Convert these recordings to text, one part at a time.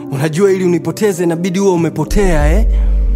unajua ili unipoteze inabidi huwa umepotea eh?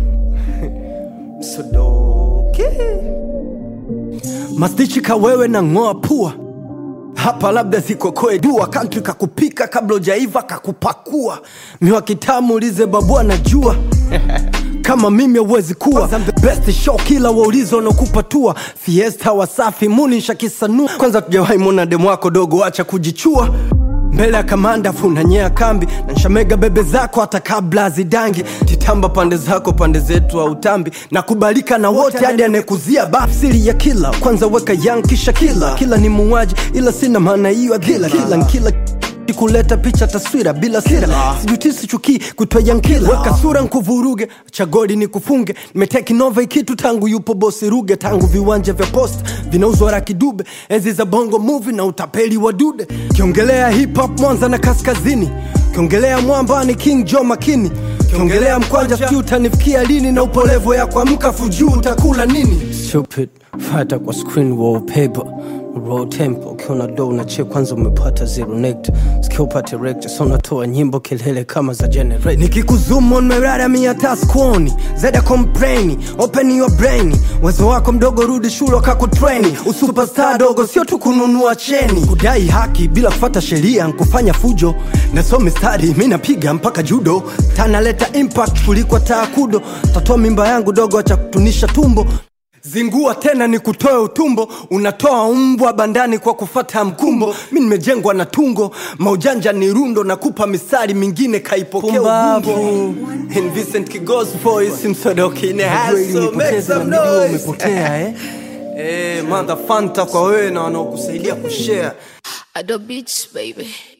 Msodoke mastichi kawewe na ng'oa pua hapa labda zikokoe dua kantri kakupika kabla ujaiva kakupakua miwa kitamu ulize babu anajua kama mimi hauwezi kuwa the best show kila waulizo wanaokupatua fiesta wasafi muni shakisanua kwanza tujawahi mwona demu wako dogo acha kujichua mbele ya kamanda funanyea kambi na nshamega bebe zako hata kabla zidangi titamba pande zako pande zetu au tambi na kubalika na wote hadi anekuzia bafsiri ya kila kwanza weka yang kisha kila kila ni muuaji ila sina maana hiyo adhila kila nkila kuleta picha taswira bila sira sijutisi chukii kutwa yankila weka sura nkuvuruge chagodi ni kufunge nimeteki nova kitu tangu yupo bosi ruge tangu viwanja vya post vinauzwa rakidube enzi za bongo movie na utapeli wa dude kiongelea hip hop mwanza na kaskazini kiongelea mwamba ni king jo makini kiongelea mkwanja sijui utanifikia lini na upolevo ya kuamka fujuu utakula nini Stupid, fata kwa screen wallpaper raw tempo ukiona do unachia kwanza umepata zero nect sikia upate rector so unatoa nyimbo kelele kama za generate nikikuzumu nmerara miata skuoni zeda kompreni open your brain wezo wako mdogo rudi shule wakakutreni usuperstar dogo sio tu kununua cheni kudai haki bila kufata sheria nkufanya fujo nasome stadi mi napiga mpaka judo tanaleta impact kuliko taakudo tatoa mimba yangu dogo acha kutunisha tumbo zingua tena ni kutoe utumbo unatoa mbwa bandani kwa kufata mkumbo mi nimejengwa na tungo maujanja ni rundo na kupa misari mingine kaipokea ubumbo In Vincent Kigos voice msodoki in the house, so make some noise. umepotea eh? Eh, mother fanta kwa wewe na wanaokusaidia kushare Ado Beats, baby.